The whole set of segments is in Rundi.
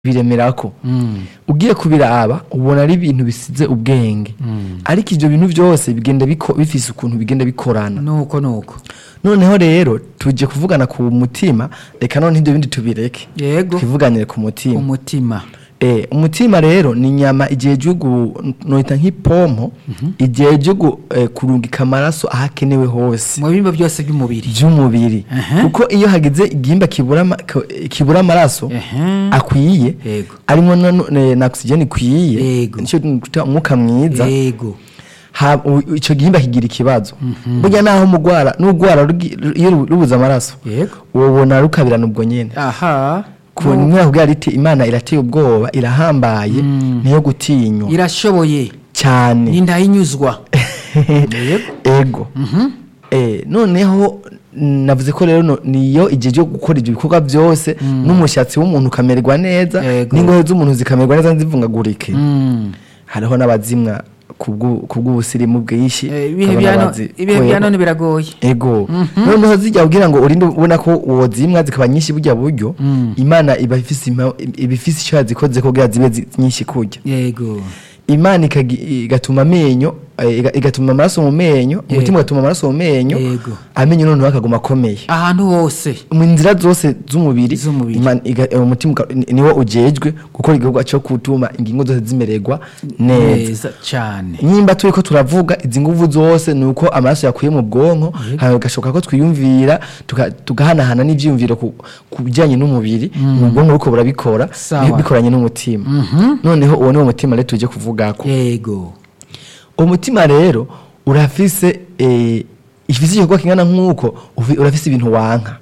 biremerako ugiye kubiraba ubona ari ibintu bisize ubwenge ariko ibyo bintu byose bigenda biko- bifise ukuntu bigenda bikorana nuko nuko noneho rero tuje kuvugana ku mutima reka none ibyo bindi tubireke yego twivuganire ku mutima umutima Eh, umutima rero ni inyama igihe gihugu noita nk'ipompo igihe gihugu eh, kurungika amaraso ahakenewe hose mu bihimba byose by'umubiri by'umubiri Aha. kuko iyo hagize igihimba kibura ama- ko- kibura amaraso Ehe. akwiye Yego. arimo na, na, na oxygen ikwiye Yego. nicyo twita umwuka mwiza yego ha- u- ico gihimba kigira ikibazo burya naho mugwara n'ugwara rugi- ru- iyo ru- rubuze amaraso yego ubona rukabirana ubwo nyene aha ku nyuma kubwira riti imana irateye ubwoba irahambaye niyo gutinywa irashoboye cyane n'indahinyuzwa ego Eh, noneho navuze ko rero no- niyo igihe cyo gukora ibyo bikorwa byose n'umushatsi w'umuntu ukamererwa neza Ego. n'ingohe z'umuntu zikamererwa neza ntizivungagurike Mm. hariho n'abazimwa kubw'u- kubw'ubusirimu bwinshi Eh, ibihe ukabona bya no- bazi- ibihe ko bya ego. none biragoye ego noneho zijya kugira ngo urinde ubona ko uwo zimwa zikaba nyinshi burya buryo imana iba ifise impa- iba ifise icyo yazikoze kugira zibe zi- nyinshi kurya yego imana ikagi- igatuma amenyo eh, iga- igatuma amaraso mu menyo umutima ugatuma amaraso mu menyo Yego. amenyo noneho akaguma akomeye ahantu hose mu nzira zose z'umubiri Z'umubiri. Imana iga- eh, umutima uka- ni- niwo ujejwe gukora igikorwa cyo gutuma ingingo zose zimererwa neza neza cyane nimba turi ko turavuga izi nguvu zose ni uko amaraso yakuye mu bwonko hanyuma bigashoboka ko twiyumvira tuka- tugahanahana n'ibyiyumviro ku ku bijyanye n'umubiri mu bwonko buko burabikora Sawa. bi- bikoranye n'umutima noneho uwo ni wo mutima rero tujye kuvugako yego umutima rero urafise eh, ifise igikorwa kingana nk'uko ufi- urafise ibintu wanka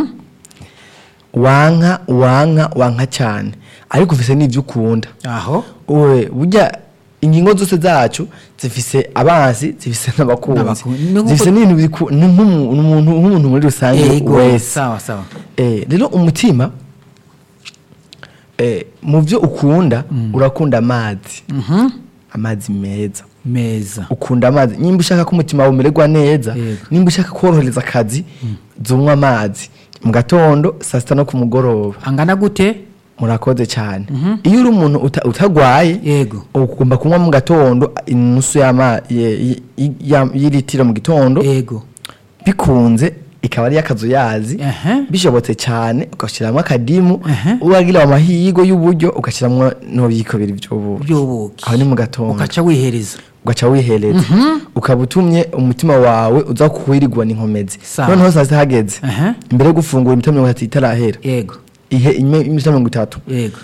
wanka wanka wanka cyane ariko ufise n'ibyo ukunda aho Uwe, burya ingingo zose zacu zifise abansi zifise n'abakunzi N'abakunzi. Ni nk'uko- zifise n'ibintu biku- ni nk'umu- n'umuntu nk'umuntu muri rusange yego wese sawa sawa Eh, rero umutima eh, mu byo ukunda urakunda amazi amazi meza meza ukunda amazi nimba ushaka ko umutima wawe umererwa neza Yego. nimba ushaka korohereza akazi zunywa amazi mu gatondo saa sita no ku mugoroba angana gute murakoze cyane iyo uri umuntu uta- utagwaye yego ugomba kunywa mu gatondo inusu y'ama- ye- ye- ya- y'iritiro mu gitondo yego bikunze ikaba ari y'akazuyazi Ehe. bishobotse cyane ugashyiramo akadimu Ehe. uragira amahirwe y'uburyo ugashyiramo n'ububiko bibiri by'ubuki by'ubuki aho ni mu gatondo ukaca wihereza ugaca wihereza ukaba utumye umutima wawe uza kuwirirwa n'inkomezi Sawa. noneho saa sita hageze Ehe. imbere yo gufungura iminota mirongo itatu itarahera yego ihe ime- iminota mirongo itatu yego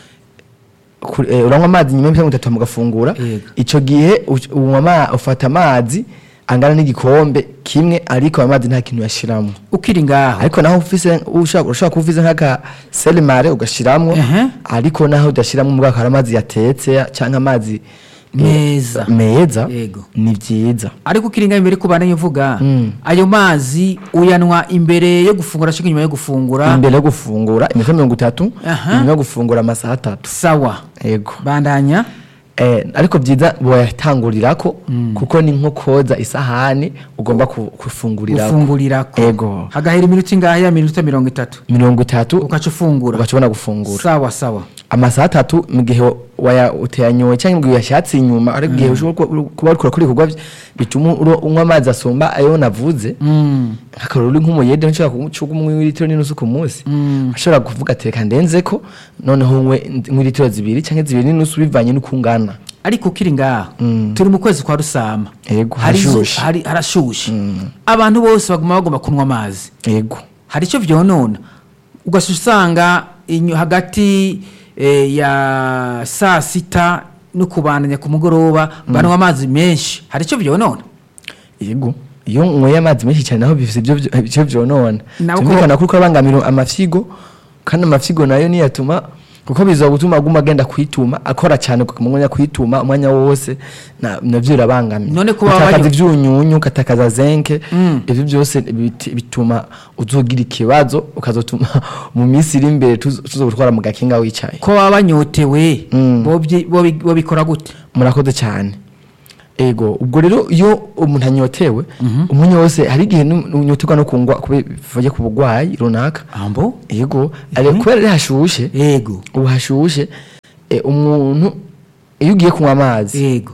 Ku- eh, uranywa amazi nyuma y'iminota mirongo itatu mugafungura Yego. icyo gihe u- unywa ama- ufata amazi angana n'igikombe kimwe ariko ayo mazi nta kintu yashiramo ukiri ngaho ariko naho ufise ushaka ushaka kuba ufise nk'aka selemare ugashiramwo Ehe. ariko naho udashiramo mu bwoko hari amazi yatetse cyangwa amazi eh, Meza. meza Yego. ni byiza ariko ukiri ngaho imbere kubana uvuga Mm. ayo mazi uyanwa imbere yo gufungura cyangwa inyuma yo gufungura imbere yo gufungura iminota mirongo itatu Aha. inyuma yo gufungura amasaha atatu sawa yego bandanya Eh, ariko byiza boyatangurirako kuko ni nko koza isahani ugomba ku- kufungurirako ufungurirako Ego. hagahera iminota ingahe ya minota mirongo itatu mirongo itatu ugaca ufungura ugashobora gufungura sawa sawa amasaha atatu mu gihe waya uteyanyoye cyangwa mu gihe uyashatse inyuma ariko igihe ushobora kuba- kuba urikora kuri ibikorwa bituma uro- unywa amazi asumba ayo navuze Mm. nk'akarori uri nk'umuyede nshobora kunywa umwe w'ilitiro n'inusu ku munsi ushobora kuvuga ati reka ndenzeko noneho unywe nk'ilitiro zibiri cyangwa zibiri n'inusu bivanye n'uko ungana ariko ukiri ngaho turi mu kwezi kwa rusama Yego, Hari izo- harashushe. hari- harashushe abantu bose baguma bagomba kunywa amazi yego hari icyo byonona ugasha usanga inyo- hagati eh, ya saa sita no kubandanya ku mugoroba banywa amazi menshi hari icyo byonona yego iyo unyweye amazi menshi cyane naho bifite ibyo byo- ibyo byonona Nako- tumvikana ko uriko abangamira amafyigo kandi amafyigo nayo niyatuma kuko biza gutuma aguma agenda kwituma akora cyane ku mwanya kwituma umwanya wose na- navyo birabangamira None ko baba utakaza banyo- ivyunyunyu ugatakaza zenke ivyo byose biti- bituma uzogira ikibazo ukazotuma mu minsi iri imbere tuzo tuzo gutwara mu gakinga wicaye ko baba banyotewe Mm. bobyi- bobi- bobikora gute murakoze cyane ego ubwo rero iyo umuntu anyotewe umuntu wose hari igihe nu- unyoterwa no kungwa kuvuye ku burwayi runaka ambo ego ari kubera ari hashushe yego ubu hashushe eh, umuntu iyo ugiye kunywa amazi yego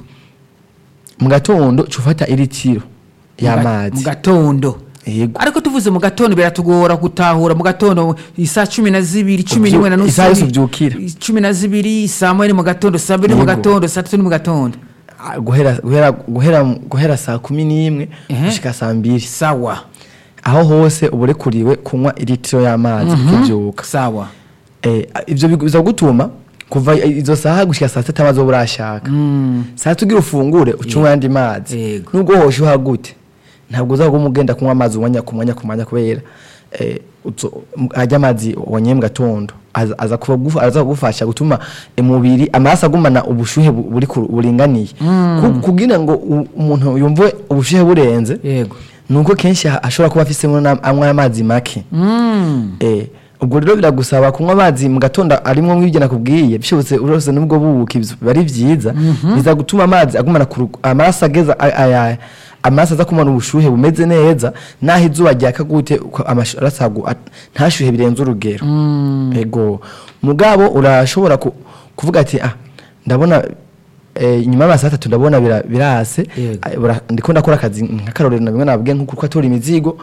mu gatondo uca ufata iritiro mu y'amazi gatondo yego ariko tuvuze mu gatondo biratugora gutahura mu gatondo isaa cumi na zibiri cumi Ubyu- n'imwe na nusu isaha yose ubyukira. cumi na zibiri saa moya ni mu gatondo saa mbiri ni mu Yego. gatondo saa tatu ni mu gatondo Ah, guhera guhera guhera guhera saa kumi n'imwe Ehe. gushika saa mbiri sawa aho hose uba urekuriwe kunywa iritiro y'amazi ukibyuka sawa Eh, ivyo biza gutuma kuva izo saha gushika saa sita amazi wowe urashaka saa sita ugira ufungure ucunywa ayandi mazi Yego. nubwo hoshuha gute ntabwo uzaguma ugenda kunywa amazi umwanya ku mwanya ku mwanya kubera eh, uzo- m- arya amazi wanyeye mu gatondo aza- aza kubagufa- aza kugufasha gutuma umubiri amaraso agumana ubushuhe bu- buri ku- buringaniye Ku- kugira ngo u- umuntu yumve ubushuhe burenze yego nuko kenshi ha- ashobora kuba afisemo na- anywa amazi make Mm. Eh, ubwo rero biragusaba kunywa amazi mu gatondo arimo nk'ibyo nakubwiye bishobotse urose n'ubwo bubuka ibyo biba ari byiza biza gutuma amazi agumana ku rug- amaraso ageza a- aya- amaraso aza kumana ubushuhe bumeze neza naho izuba ryaka gute uko amaraso agu- at- ntashyuhe birenze urugero ego mugabo urashobora ku- kuvuga ati ah ndabona eh, inyuma y'amasaha atatu ndabona bira- birase Yego. Ah, bura- ndiko ndakora akazi nk'akarorero na bimwe nabwiye nko kuko atora imizigo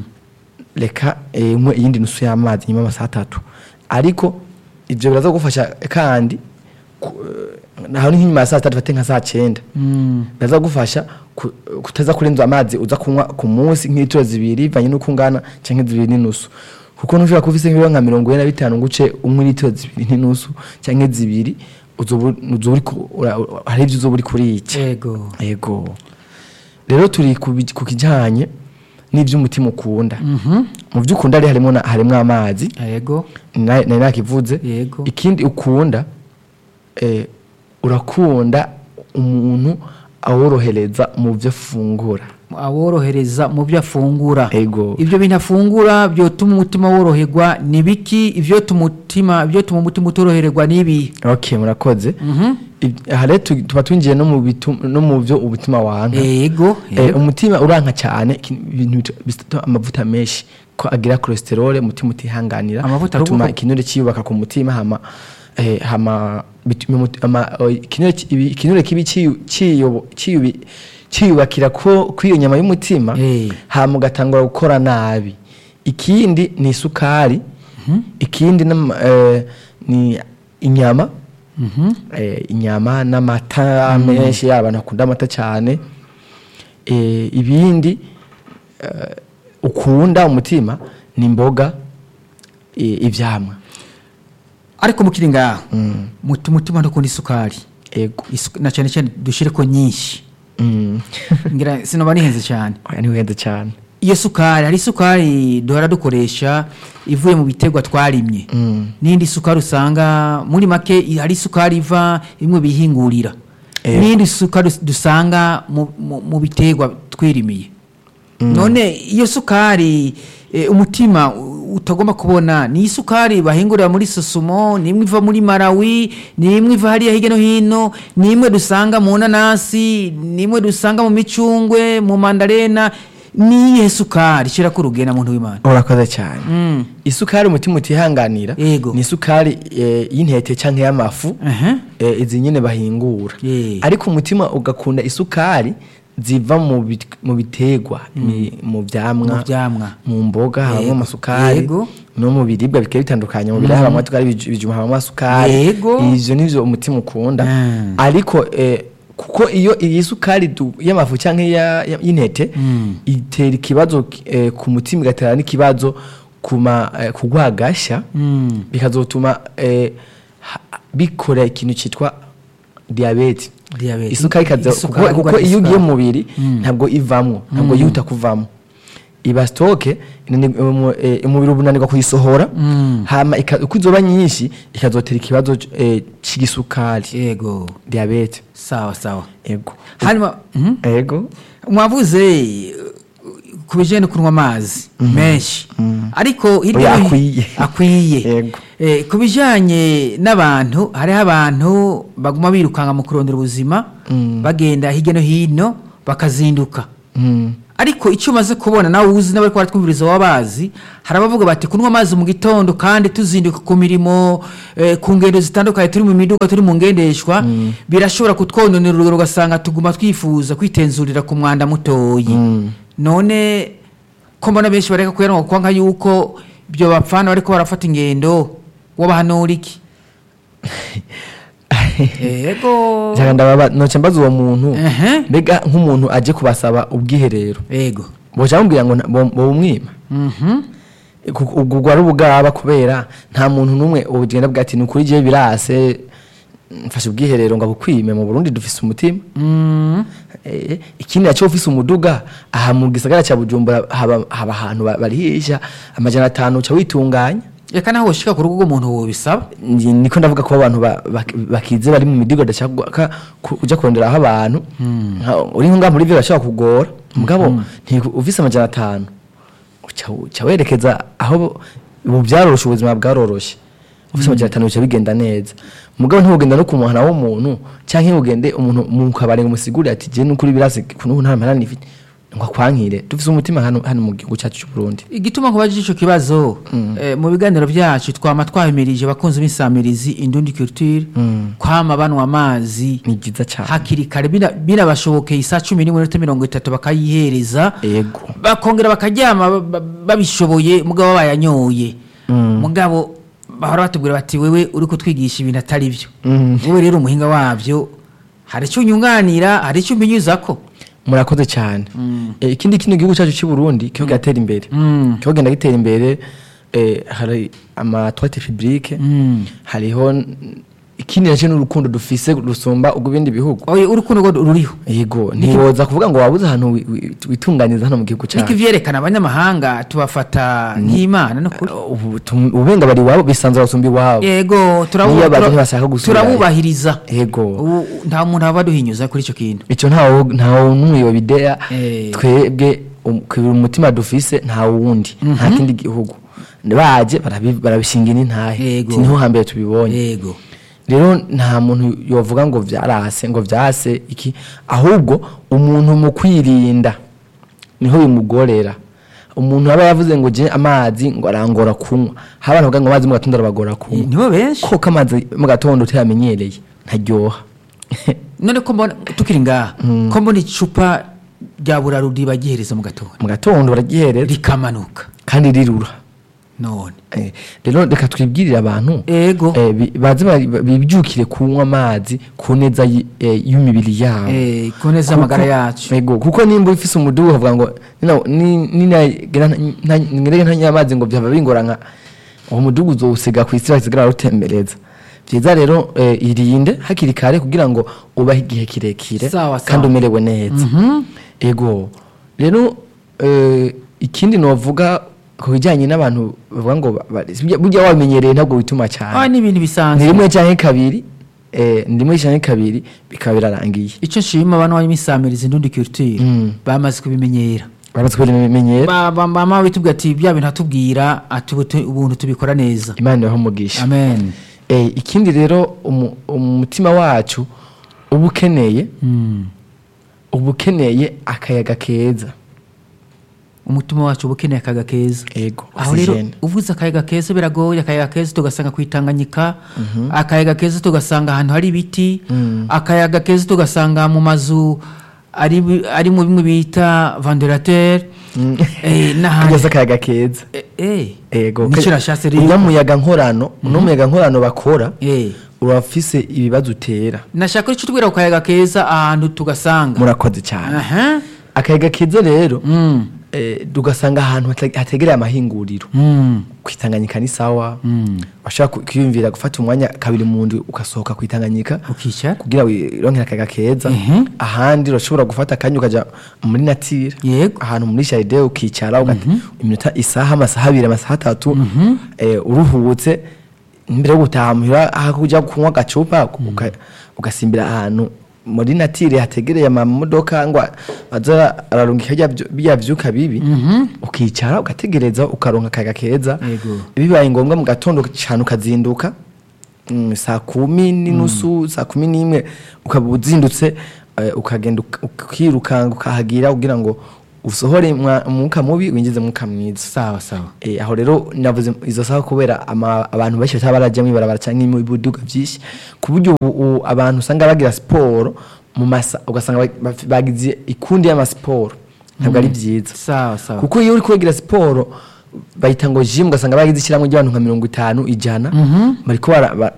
reka eh, unywe iyindi nusu y'amazi nyuma y'amasaha atatu ariko ibyo biraza gufasha kandi ku- eh, naho ni nk'inyuma ya saa sita dufate nka saa cyenda Mm. biraza gufasha ku- kutaza kurenza amazi uza kunywa ku munsi nk'itiro zibiri bivanye n'uko ungana cyangwa zibiri n'inusu kuko ntushobora kuba ufise nk'ibiro nka mirongo ine na bitanu ngo uce unywe litiro zibiri n'inusu cyangwa zibiri uzoba uzoba uriko ura- ura- hari ibyo uzoba uri kurica yego yego rero turi ku bij- ku kijyanye n'iby'umutima ukunda mu byo ukunda rero harimo na- harimo amazi yego na- nari nakivuze Yego. ikindi ukunda eh, urakunda umuntu aworohereza mu byo afungura aworohereza mu byo afungura Ego. ibyo bintu afungura byotuma umutima woroherwa ni biki ibyo tumutima ibyo tuma umutima utoroherwa ni ibi okay murakoze Ib- aha rero tu- tuba twinjiye no mu bitu- no mu byo umutima wanka yego Eh, yego. umutima uranka cyane iki- ibintu bita- bita amavuta menshi ko agira cholesterol umutima utihanganira Amavuta atuma ahubwo- ikinure cyiyubaka ku mutima hama eh, hama bituma umuti- ama- o, ikinure ki- ibi- ikinure kibi ciyu- ciyobo- ciyubi- ciyubakira ko kwiyo nyama y'umutima Eh. hama ugatangura gukora nabi ikindi ni isukari ikindi n'ama- eh, ni inyama eh, inyama n'amata menshi abantu bakunda amata cyane eh, ibindi eh, ukunda umutima ni imboga eh, ivyamwa ariko mukiri ngaho muti umutima ntukunda isukari ego Isu- na cyane cyane dushyire ko nyinshi Mm. ngira sinoba nihenze cyane oya ntiwihende cyane iyo sukari hari isukari duhora dukoresha ivuye mu biterwa twarimye Mm. n'indi sukari usanga muri make i- hari isukari iva imwe bihingurira Eh. n'indi sukari us- dusanga mu, mu, mu biterwa twirimiye none iyo sukari eh, umutima u- utagomba kubona ni isukari bahingurira muri sosumo ni imwe iva muri malawi ni imwe iva hariya hirya no hino ni imwe dusanga mu nanasi ni imwe dusanga mu micungwe mu mandarena ni iyihe sukari shyira ku rugenda muntu w'imana urakoze cyane Mm. isukari umutima utihanganira Yego. ni isukari eh, y'intete cyangwa y'amafu Aha. eh, izi nyine bahingura Yeah. ariko umutima ugakunda isukari ziva mu bit- mu biterwa mi- mu byamwa Mu vyamwa. mu mboga habamo Yego. amasukari Yego. no mu biribwa bigiye bitandukanye mu biribwa habamo amasukari ibij- ibijumba habamo amasukari Yego. ivyo nivyo umutima ukunda Mm. ariko eh, kuko iyo iyi sukari du- y'amafu cyangwa iya- ya- y'intete itera ikibazo eh, ku mutima igatera n'ikibazo kuma eh, kugwagasha Mm. bikazotuma eh, ha- bikora ikintu cyitwa diyabete Diyabete. isukari ikaza Isukari, kuko- kuko indwara iyo ugiye y'isukari. mu mubiri ntabwo ivamwo ntabwo yihuta kuvamo iba sitoke inani- umu- eh, umubiri uba unanirwa kuyisohora hama ika- uko izoba nyinshi ikazotera ikibazo eh, cy'igisukari yego diyabete sawa sawa ego hanyuma mhm. ego mwavuze uh, ku bijyanye no kunywa amazi menshi ariko hirya Oya, no hi- akwiye. akwiye Yego. Eh, ku bijyanye n'abantu hariho abantu baguma birukanka mu kurondera ubuzima bagenda hirya no hino bakazinduka Mm. ariko icyo umaze kubona nawe uzi n'abari baratwumviriza wabazi hari abavuga bati kunywa amazi mu gitondo kandi tuzinduka ku mirimo eh, ku ngendo zitandukanye turi mu miduga turi mu ngendeshwa birashobora kutwononera urugero ugasanga tuguma twifuza kwitenzurira ku mwanda mutoyi none ko mbona benshi bareka kuyanwa kuko nka yuko ibyo bapfana bariko barafata ingendo wabahanura iki ego Cyangwa ndababa noce mbaza uwo muntu Ehe. mbega nk'umuntu aje kubasaba ubwiherero ego boca bamubwira ngo nta- bo- bobumwima Mhm. Ku- ubwo ubwo ari ubugaba kubera nta muntu n'umwe ubugenda bwa ati ni ukuri je birase mfashe ubwiherero ngo abukwime mu Burundi dufise umutima Mm. Eh, ikindi naco ufise umuduga aha mu gisagara cya Bujumbura haba haba ahantu ba- barihisha amajana atanu uca witunganya reka naho woshika ku rugo rw'umuntu wobisaba Ni- niko ndavuga ko abantu ba- bak- bakize bari mu midigo dashaka kuja kuronderaho abantu Nka- uri nko ngaha muri vyo bashobora kugora mugabo ntiku- ufise amajana atanu uca uca werekeza aho ubu byaroroshe ubuzima bwaroroshe ufise amajana atanu bica bigenda neza mugabo ntibugenda no ku muhana w'umuntu canke ntibugende umuntu mu kabari ngo umusigurire ati je n'ukuri birase kunubu nta mpana nifite ngo akwankire dufise umutima hano hano mu gihugu cyacu cy'u Burundi igituma nkubajije ico kibazo eh, mu biganiro byacu twama twahimirije abakunzi b'insamirizi indundi culture kwama banwa amazi ni byiza cyane hakiri kare bina- binabashobokeye isaa cumi n'imwe n'iminota mirongo itatu bakayihereza Yego. bakongera bakaryama ba- ba- babishoboye mugabo bayanyoye mugabo bahora batubwira bati wewe uri kutwigisha ibintu atari byo wowe rero umuhinga wabyo hari icyo unyunganira hari icyo umbinyuzako murakoze cyane Eh, ikindi kino gihugu cyacu cy'u Burundi kiho gatera imbere Mm. kiho genda gitera imbere eh, hari ama toilette publique hariho n- ikindi nacyo n'urukundo dufise rusumba ubwo bindi bihugu oye urukundo rwo ruriho yego ntiwoza kuvuga ngo wabuze ahantu wi- wi- witunganiza hano mu gihugu niko cyacu ivyerekana abanyamahanga tubafata nk'imana nukuri ubu tum- ubenga bari iwabo bisanzura basumba iwabo yego turabu- Niyo baje tura- ntibashaka gusubirayo. turabubahiriza yego Ubu nta muntu aba aduhinyuza kuri icyo kintu icyo ntawo ntawo n'umwe yobideya Eh. twebwe um- kwibira umutima dufise nta wundi nta kindi gihugu baje barabi- barabishingira intahe Yego. Ati niho hambere tubibonye yego rero nta muntu yovuga ngo vyarase ngo vyase iki ahubwo umuntu mu kwirinda niho bimugorera umuntu aba yavuze ngo je amazi ngo arangora kunywa hari abantu bavuga ngo amazi mu gatondo arabagora kunywa nibo benshi koko amazi mu gatondo utayamenyereye ntaryoha none ko mbona tukiri ngaha ko mbona icupa rya burarudi bagihereza mu gatondo mu gatondo baragihereza rikamanuka kandi rirura none Eh, rero reka twibwirire abantu ego eh, bi- baze bari- bibyukire kunywa amazi ku neza y- eh, y'imibiri yabo Eh, ku neza Kuko- y'amagara yacu. ego kuko nimba ufise umudugu ukavuga ngo nina- ni- ninagira nta- nta- nirege ntanywa amazi ngo byaba bingora nka uwo mudugu uzowusiga ku isi basigara barutembereza byiza rero eh, irinde hakiri kare kugira ngo ubahe igihe kirekire Sawa, sawa. kandi umerewe neza ego rero eh, ikindi novuga ku bijyanye n'abantu bavuga ngo ba- ba- burya- burya wamenyereye ntabwo wituma ah cyane ni ibintu ni bisanzwe rimwe cyangwa kabiri eh, ni rimwe cyangwa kabiri bikaba birarangiye icyo nshima abantu b'imisamirizi indundi culture Mm. bamaze kubimenyera bamaze kubimenyera Ba- ba- mama bitubwira ati bya bintu atubwira ati ubu tu- ubuntu tubikora neza imana ibahe umugisha amen Eh, ikindi rero umu- umutima wacu uba ukeneye Mm. uba ukeneye akayaga keza umutima wacu uba ukeneye akayaga keza ego aho rero oxygene. uvuze akayaga keza biragoye akayaga keza tugasanga ku itanganyika akayaga keza tugasanga ahantu hari ibiti akayaga keza tugasanga mu mazu ari bi- ari mu bimwe bita vanderateur eh, n'ahandi kugeza akayaga keza Eh, eh, ego nicyo nashatse rero uno muyaga nkorano uno muyaga nkorano bakora Eh, urafise ibibazo utera nashaka icyo tubwira ku kayaga keza ahantu tugasanga murakoze cyane aha akayaga keza rero Mm, eh, tugasanga ahantu hate- hategereye amahinguriro mm, kwitanganyika ni sawa mm. washaka ku- kwiyumvira gufata umwanya kabiri mu ndwi ugasohoka kwitanganyika ukicara kugira wironkere akayaga keza Mhm. ahandi urashobora gufata akanya ukaja muri natire Yego. ahantu muri jaride ukicara ugata iminota isaha amasaha abiri amasaha atatu eh, uruhutse imbere yo gutaha muhira aho kuja kunywa agacupa uka- ugasimbira ahantu muri natire hategereye amamodoka ngo aza ararungika rya vyu- bya vyuka bibi ukicara ugategereza ukaronka akayaga keza Yego. bibaye ngombwa mu gatondo cyane ukazinduka mm, saa kumi n'inusu saa kumi n'imwe ukaba uzindutse eh, ukagenda uk- ukirukanga ukahagira kugira ngo usohore mwa- umwuka mubi winjize umwuka mwiza sawa sawa Eh, aho rero navuze izo saha kubera ama- abantu benshi bataba barajya mu ibarabara cyangwa mu biduga byinshi ku buryo ubu ubu abantu usanga bagira siporo mu masa ugasanga ba- baf- bagize ikundi y'amasiporo ntabwo ari byiza sawa sawa kuko iyo uri kubagira siporo bayita ngo jimu ugasanga bagize ishyirahamwe ry'abantu nka mirongo itanu ijana bariko bara- ba-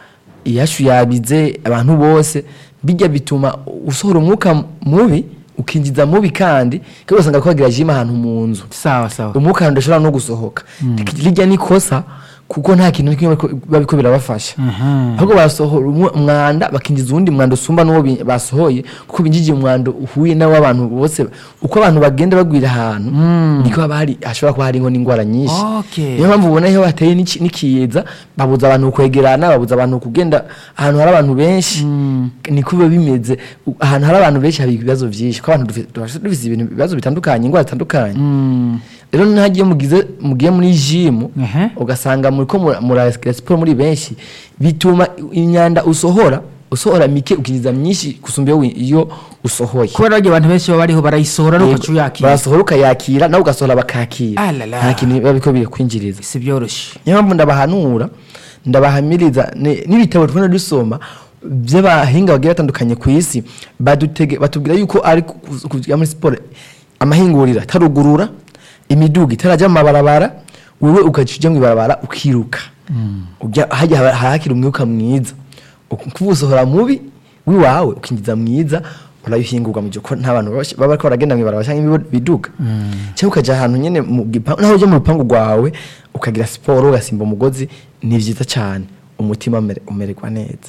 iyashu yabize abantu bose bijya bituma usohora umwuka mubi ukinjiza mubi kandi kandi ugasanga bariko bagira jimu ahantu mu nzu sawa sawa umwuka udashobora no gusohoka rijya ni ikosa kuko nta kintu na kimwe bariko- biba biriko birabafasha Mhm. ahubwo barasohora umwe- umwanda bakinjiza uwundi mwanda usumba n'uwo bi- basohoye kuko binjije umwanda uhuye n'abo abantu bose uko abantu bagenda bagwira ahantu niko haba hari hashobora kuba hariho n'indwara nyinshi Okay. niyo mpamvu ubona iyo hateye n'iki- n'ikiza babuza abantu kwegerana babuza abantu kugenda ahantu hari abantu benshi niko biba bimeze U- ahantu hari abantu benshi haba ibibazo byinshi kuko abantu dufi- dufi- dufise ibintu ibibazo bitandukanye indwara zitandukanye Mm. rero ntagiye mugize mugiye muri jimu Ehe. ugasanga muriko mura- murakora siporo muri benshi bituma imyanda usohora usohora mike ukinjiza myinshi gusumba iyo wi- iyo usohoye kubera barya abantu benshi baba bariho barayisohora Yego, nuko uyakira barasohora ukayakira nawe ugasohora bakakira Ah la la. nta kintu biba biriko birakwinjiriza si byoroshye niyo mpamvu ndabahanura ndabahamiriza ni- n'ibitabo tubona dusoma by'abahinga bagiye batandukanye ku isi badutege batubwira yuko ari ku- ku- kujya muri siporo amahinguriro atarugurura imiduga itarajya mu mabarabara wewe ugaca ujya mu ibarabara ukiruka ujya hajya haba- hahakira umwuka mwiza kuba usohora mubi w'iwawe ukinjiza mwiza urabihingurwa mu gihe ko nta bantu baba baba bariko baragenda mu ibarabara cyangwa ibiduga cyangwa ukajya ahantu nyine mu gipangu naho ujya mu rupangu rwawe ukagira siporo ugasimba umugozi ni byiza cyane umutima umere- umererwa neza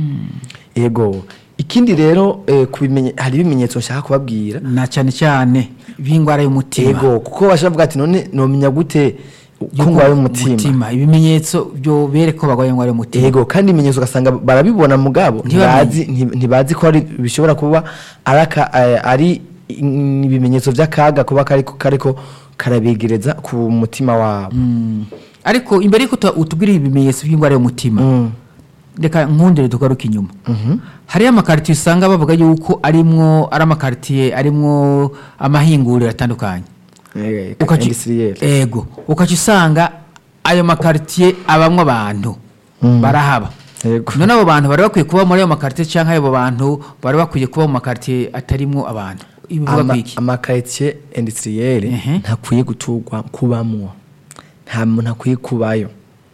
yego ikindi rero eh, ku bimenye- hari ibimenyetso nshaka kubabwira na cyane cyane b'indwara y'umutima yego kuko bashobora kuvuga ati none nomenya gute ko Yuko ndwaye umutima umutima. ibimenyetso byo bereka ko barwaye indwara y'umutima yego kandi ibimenyetso ugasanga barabibona mugabo Ntibamenye. ntibazi nti- ntibazi ko ari bishobora kuba ari aka- eh, ari mm, ibimenyetso by'akaga kuba kariko kariko karabegereza ku mutima wabo Mm. ariko imbere y'uko uta- utubwira ibimenyetso by'indwara y'umutima Mm. reka nkundire tugaruke inyuma hariyo amakaritiye usanga bavuga yuko arimwo ari amakaritiye arimwo amahinguriro atandukanye Eh, Ukaci- industriel. ego ukaca usanga ayo makaritiye abamwo abantu barahaba Yego. none abo bantu bari bakwiye kuba muri ayo makaritiye cyangwa abo bantu bari bakwiye kuba mu makaritiye atarimwo abantu ibivuga Ama- kwiki amakaritsiye industriel Ehe. ntakwiye guturwa kubamwo nta muntu akwiye kubayo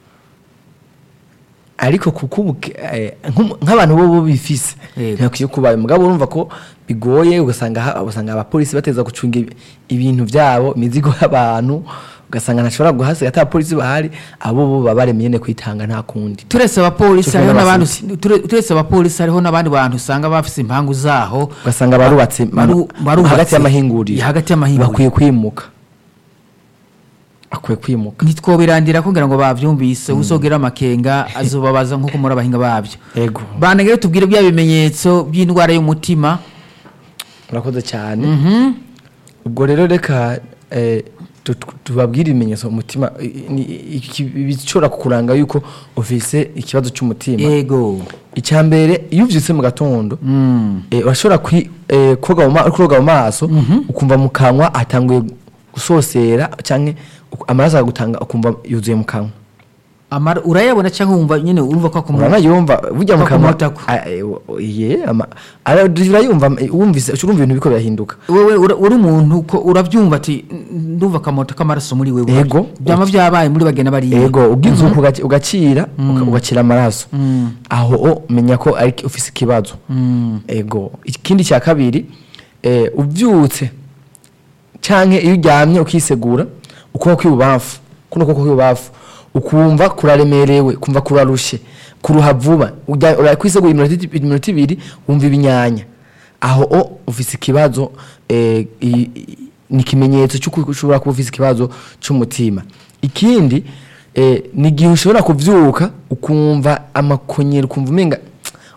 ariko kuko ubu ke- eh, nk'umu- nk'abantu bo bo bifise Yego. ntibakwiye kubayo mugabo urumva ko bigoye ugasanga ha- ugasanga abapolisi bateza gucunga ibi- ibintu byabo imizigo y'abantu ugasanga ntashobora guhasiga ata polisi bahari abo bo baba baremeye nyene kwitanga nta kundi turetse abapolisi Cyo hariho kumwe n'abandi n'abasirikare. ture- turetse abapolisi hariho n'abandi bantu usanga bafise impangu zaho ugasanga barubatse Baru- barubatse. hagati y'amahinguriro hagati y'amahinguriro. bakwiye kwimuka akwiye kwimuka ntitwobirandira kugira ngo bavyumvise uzogera amakenga azobabaza nk'uko muri abahinga babyo Ego. banegere tubwire bya bimenyetso by'indwara y'umutima urakoze cyane ubwo rero reka eh, tu- tu- tubabwire ibimenyetso umutima i- ni- iki- bishobora kukuranga yuko ufise ikibazo cy'umutima yego icya mbere iyo ubyutse mu gatondo Mm. eh, urashobora kwi- eh, koga mu ma- uri koga mu maso ukumva mu kanwa hatanguye gusosera cyangwa amaraso agutanga ukumva yuzuye mu kanwa Amara- urayabona cyangwa wumva nyine urumva ko akomora uranayumva burya mu kanwa Bakumutako. ah, eh, wo- ye ama- ara- urayumva eh, wumvise urumva ibintu biko birahinduka wewe ura- uri umuntu ko urabyumva ati "N- ndumva akamoto k'amaraso muri wewe Yego. byama byabaye muri bagena bariya ego ubwiza uko ugaci- ugacira uka- ugacira amaraso aho o menya ko ari ufise ikibazo ego ikindi cya kabiri eh, ubyutse canke iyo uryamye ukisegura ukuboko kw'ibubamfu kuno kuboko kw'ibubamfu ukumva kuraremerewe kumva kurarushe kuruha vuba Ujya- urakwisegura iminota iti- iminota ibiri wumva ibinyanya aho o ufise ikibazo eh, i- i- ni ikimenyetso cy'uko ushobora kuba ufise ikibazo cy'umutima ikindi eh, ni igihe ushobora kuvyuka ukumva amakonyero ukumva umenga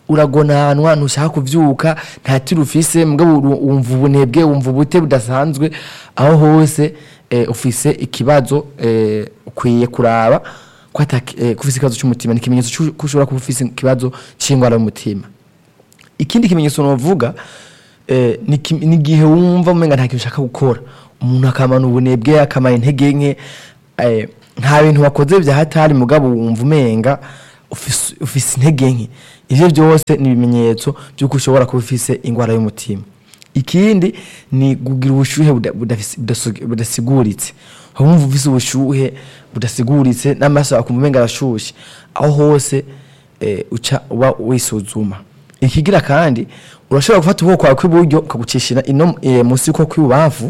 uragonanwa ntushaka kuvyuka nta tiro ufise mugabo uru- wumva ubunebwe wumva ubute budasanzwe aho hose eh, ufise ikibazo eh, ukwiye kuraba ko ataki- eh, ko ufise ikibazo cy'umutima ni ikimenyetso c'u- ko ushobora kuba ufise ikibazo c'ingwara y'umutima ikindi kimenyetso novuga eh, ni ki- ni igihe wumva umenga nta kintu ushaka gukora umuntu akamana ubunebwe akamara intege nke eh, nta bintu wakoze bya hatari mugabo wumva umenga ufise ufise intege nke ivyo byose ni ibimenyetso by'uko ushobora kuba ufise ingwara y'umutima ikindi ni kugira ubushuhe buda- budafise- budaso- budasiguritse wumva ufise ubushuhe budasiguritse n'amaso akumva umenga arashushe aho hose eh, uca uba wisuzuma ikigira kandi urashobora gufata ukuboko kwawe kw'iburyo ukagucishira ino eh, munsi y'ukuboko kw'ibubamfu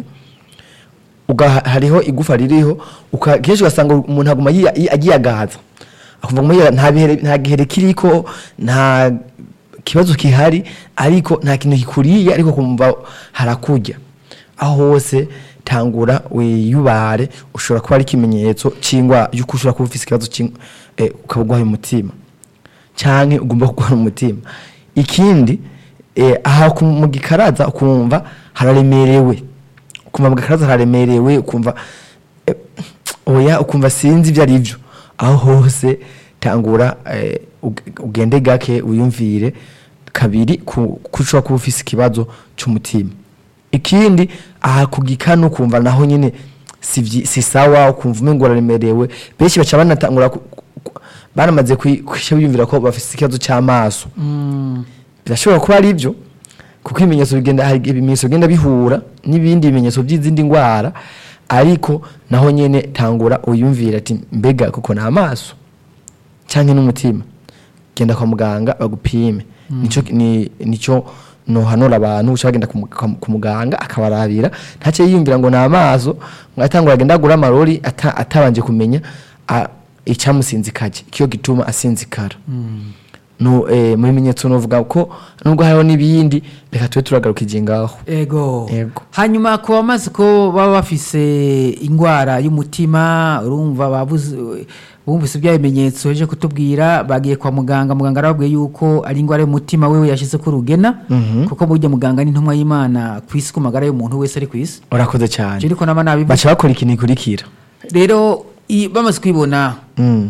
uga hariho igufa ririho uka- kenshi ugasanga umuntu aguma yi- yi- agiyagaza akumva ngo muya- nta bihere- nta gihere kiriko nta kibazo kihari ariko nta kintu kikuriye ariko kumva harakurya aho hose tangura wiyubare ushobora kuba ari ikimenyetso cy'ingwa yuko ushobora kuba ufise ikibazo cy'ing- eh, ukaba urwaye umutima canke ugomba kurwara umutima ikindi eh, aha ku- mu gikaraza ukumva hararemerewe ukumva mu gikaraza hararemerewe ukumva eh, oya ukumva sinzi ibyo ari byo aho hose tangura eh, ug- ugende gake wiyumvire kabiri ku ko ushobora kuba ufise ikibazo cy'umutima ikindi aha ku gikanu ukumva naho nyine si vyi- si sawa ukumva umengo uraremerewe benshi baca banatangura ku- ku- baramaze kwisha biyumvira ko bafite ikibazo cy'amaso birashobora kuba ari byo kuko ibimenyetso bigenda hari ibimenyetso bigenda bihura n'ibindi bimenyetso by'izindi ndwara ariko naho nyene tangura uyumvira ati mbega kuko ni amaso cyangwa n'umutima genda kwa muganga bagupime nico ni nico nohanura abantu uca bagenda ku mu- kwa- ku muganga akabarabira ntace yiyumvira ngo ni amaso ngo atangura agenda agura amarori ata- atabanje kumenya a- icamusinzikaje ikiyo gituma asinzikara no eh, mu bimenyetso novuga ko nubwo hariho n'ibindi reka tube turagarukije ngaho ego Ego. hanyuma ku bamaze ko baba bafise indwara y'umutima urumva babuze bumvise bya bimenyetso yaje kutubwira bagiye kwa muganga muganga arababwiye yuko ari indwara y'umutima wewe yashyize ko urugena kuko burya muganga ni intumwa y'imana ku isi ku magara y'umuntu wese ari ku isi urakoze cyane je ariko naba nabivuze baca bakora ikintu gikurikira rero i- bamaze kwibona Mm.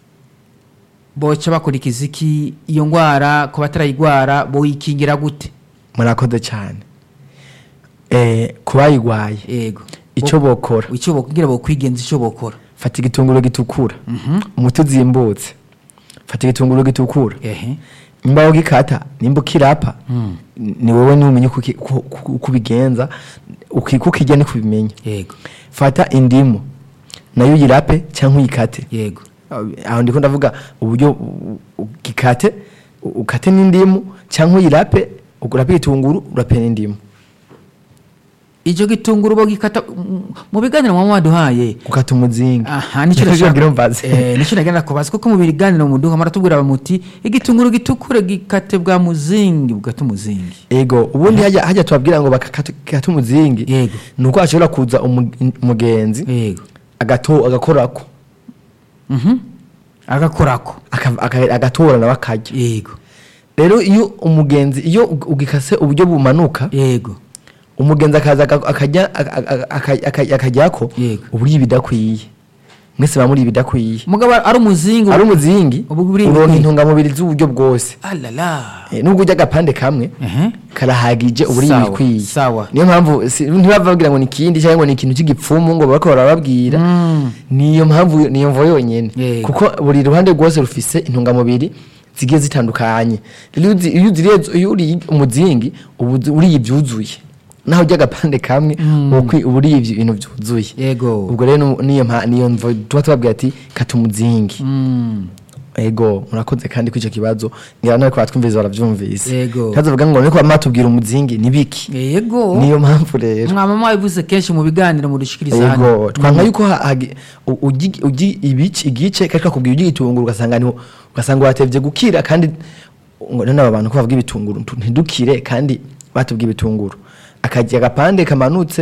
boca bakurikiza iki iyo ndwara ku batarayigwara boyikingira gute murakoze cyane eh, ku bayigwaye yego icyo bokora icyo bokwigira bokwigenza icyo bokora fata igitunguru gitukura umuti uzimbutse fata igitunguru gitukura ehe nimba ugikata nimba ukirapa ni wowe numenya uko uki- uko- uko uko ubigenza uki- uko ukirya ni kubimenya yego fata indimu nayo uyirape cyangwa uyikate yego aho ndiko ndavuga uburyo u- ugikate u- ukate n'indimu cyangwa uyirape urape igitunguru urape n'indimu icyo gitunguru bagikata mm, mu biganiro mwaba waduhaye gukata umuzinga aha nicyo Nicyo nashaka- ngira mbaze. Eh, nicyo nagenda kubaza kuko mu biganiro muduha maratubwira bamuti igitunguru gitukure gikate bwa muzingi bugata umuzingi ego ubundi hajya hajya tubabwira ngo bakakata umuzingi Yego. ni uko hashobora kuza umu- umugenzi yego agato agakorako Mhm. agakorako aka- aka- agatora nawe akarya yego rero iyo umugenzi iyo ug- ugikase uburyo bumanuka yego umugenzi akaza aka- akajya aka- aka- aka- akajyako Yego. uburyo ibidakwiye mwese bamuri ibidakwiye mugabo ari umuzingi ari umuzingi Ubu buri uronka ibikwiye. intungamubiri z'uburyo bwose alala Eh, nubwo urya agapande kamwe ehe karahagije uburyo Sawa, ibikwiye sawa. niyo mpamvu si- ntibababwira ngo ni ikindi cyangwa ngo ni ikintu cy'igipfumu ngo bariko barababwira niyo mpamvu niyo mvo yonyene Yego. kuko buri ruhande rwose rufise intungamubiri zigiye zitandukanye rero iyo uzi- iyo uziriye iyo uriye umuzingi uba uzi- uriye ibyuzuye naho urya agapande kamwe uba ukwi- uba uriye ibyo- ibintu byuzuye yego ubwo rero nu- niyo mpa- niyo mvo tuba tubabwira ati kata umuzingi Mm. ego murakoze kandi kuri icyo kibazo ngira nawe twumvise barabyumvise Yego. ntazovuga ngo niko batubwira umuzingi ni biki yego niyo mpamvu rero mwaba mwabivuze kenshi mu biganiro mudushikiriza hano ego twanga yuko ha- hagi- u- ugi- ugi- ibice igice kari kakubwira iby'igitunguru ugasanga niho ugasanga watevye gukira kandi ngo none aba bantu ko bavuga ibitunguru ntu- ntidukire kandi batubwiye ibitunguru akagira agapande kamanutse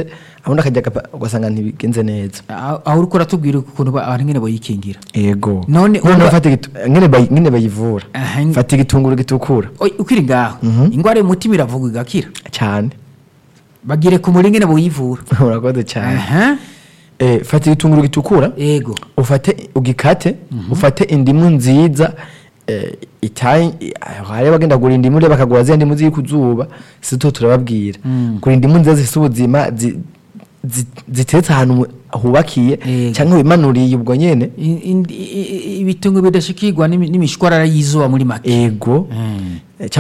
abundi akajya agapa- ugasanga ntibigenze neza aho aho uriko uratubwira ukuntu ba- abantu nyene boyikingira ego None none uba- fata gitu- ngene bayi- ngene bayivura Aha, ng- fata igitunguru gitukura Oy, ukiri ngaho ingwara y'umutima iravugwa igakira cyane bagire ku muri ngene boyivura urakoze cyane aha Eh, fata igitunguru gitukura ego ufate ugikate ufate indimu nziza eh, itayi hari bagenda kugura indimu rero bakagura ziriya ndimu ziri ku zuba sito turababwira kugura indimu nziza zifite ubuzima zi- zi- ziteretse ahantu mu- hubakiye Yego. cyangwa wimanuriye ubwo nyene In- in- i- i- ibitungo bidashikirwa n'imi- n'imishwarara y'izuba muri make ego Mm. Eh,